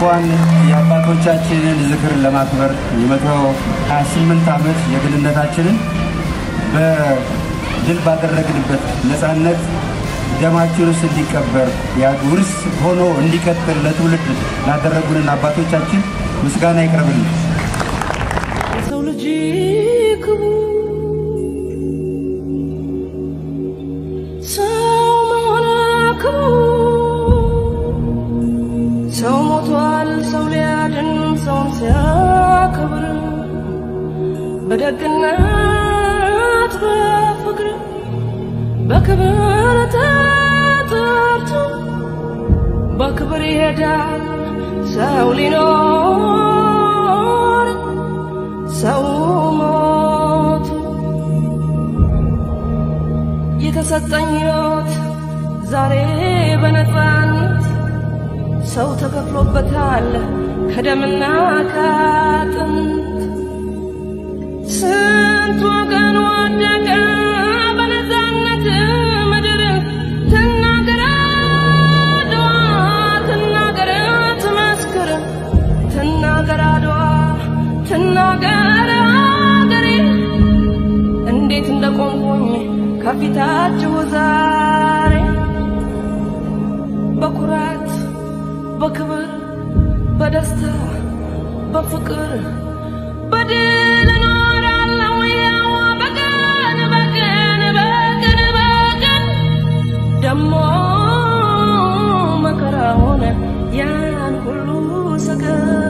እንኳን የአባቶቻችንን ዝክር ለማክበር የመቶ 28 ዓመት የግንነታችንን በድል ባደረግንበት ነፃነት ደማችን ውስጥ እንዲቀበር ያ ውርስ ሆኖ እንዲቀጥል ለትውልድ ላደረጉንን አባቶቻችን ምስጋና ይቅረብልን። የሰው ልጅ ክቡር ሰው መሆን ክቡር ሰው ሞቷል ሰው ሊያድን ሰውን ሲያከብር በደግነት በፍቅር በክብር ተጠርቶ በክብር ይሄዳል ሰው ሊኖር ሰው ሞቱ የተሰጠኝ ሕይወት ዛሬ በነፃነት ሰው ተከፍሎበታል ከደምና ከአጥንት ስንት ወገን ወደቀ በነፃነት ምድር ትናገር አድዋ ትናገር ትመስክር ትናገር አድዋ ትናገር አገሬ እንዴት እንደቆምኩኝ ከፊታችሁ ዛሬ በኩራት በክብር በደስታ በፍቅር በድል እኖራለሁ ያው በቀን በቀን በቀን በቀን ደሞ መከራ ሆነ ያን ሁሉ ሰገድ